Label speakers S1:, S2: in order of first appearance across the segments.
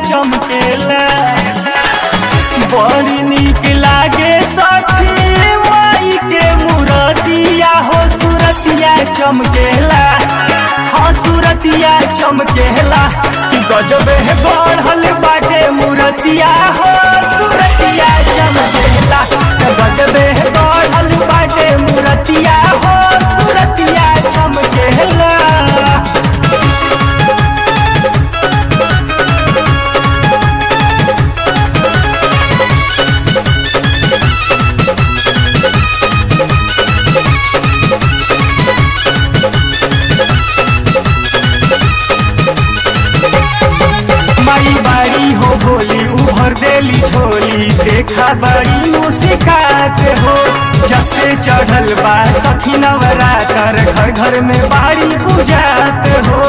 S1: चमकेला बड़ी नीक लागे सखी माई के मूरतिया हो सूरतिया चमकेला हाँ सूरतिया चमकेला कि गजब है बढ़ल बाटे मूरतिया हो सूरतिया चमकेला कि गजब है बढ़ल बाटे मूरतिया हो सूरतिया चमकेला माई बाड़ी हो भोली उभर देली झोली देखा बड़ी मुस्कात हो जब से चढ़ल बा सखी नवरातर घर घर में बाड़ी पूजात हो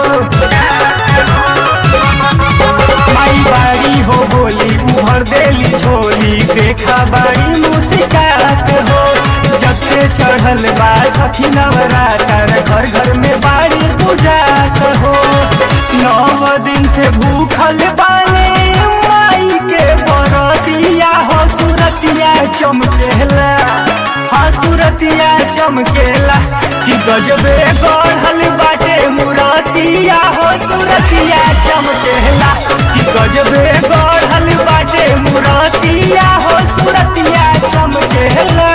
S1: माई बाड़ी हो भोली उभर देली झोली देखा बड़ी मुस्कात हो जब से चढ़ल बा सखी नवरातर घर घर में बाड़ी पूजात हो नौ दिन से भूखल बाने माई के बरतिया हो सूरतिया चमकेला हाँ सूरतिया चमकेला कि गजबे गढ़ल बाटे मुरतिया हो सूरतिया चमकेला कि गजबे गढ़ल बाटे मुरतिया हो सूरतिया चमकेला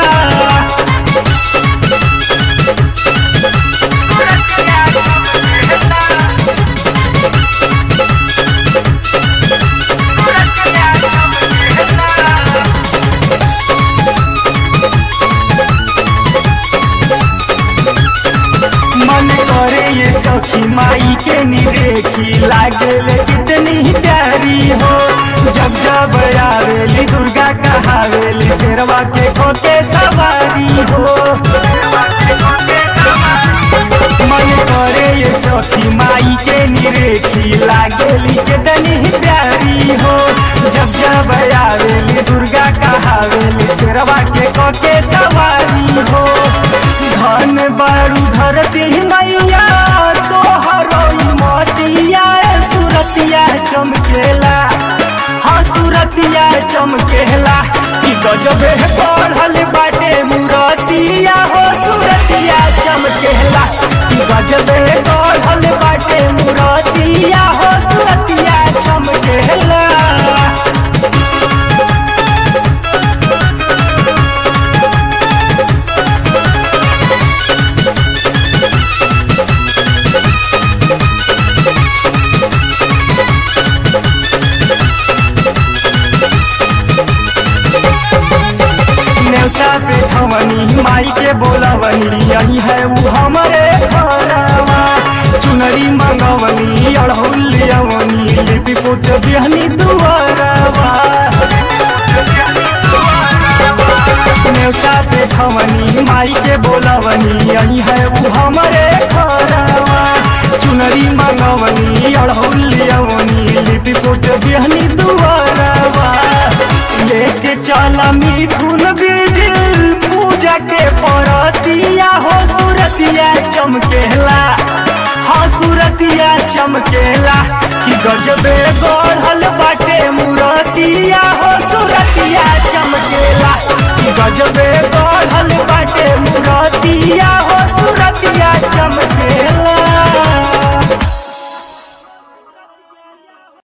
S1: मन करे ये सखी माई के निरेखी लागेले कितनी प्यारी हो जब जब आवेली दुर्गा कहावेली शेरवा के खोके सवारी हो मन करे ये सखी माई के निरेखी लागेली कितनी प्यारी हो जब जब आवेली दुर्गा कहावेली शेरवा के खोके सवारी हो धन बारू धरती मैया तोहरो मतिया सुरतिया चमकेला हाँ सुरतिया चमकेला कि गजबे बढ़ल बाटे मुरतिया हो सुरतिया चमकेला कि गजबे बढ़ल बाटे मुरतिया हो सुरतिया चमकेला न्योता पे ठवनी माई के बोलवनी यही है वो हमारे घरवा चुनरी मंगवनी अड़हुलियवनी लिपि पुत बिहनी दुआरवा न्योता पे ठवनी माई के बोलवनी यही है वो हमारे घरवा चुनरी मंगवनी अड़हुलियवनी लिपि पुत बिहनी दुआरवा लेके चला मिथुन बिजिल पूजा के परतिया हो सूरतिया चमकेला हाँ सूरतिया चमकेला कि गजबे गढ़ल बाटे मुरतिया हो सूरतिया चमकेला कि गजबे गढ़ल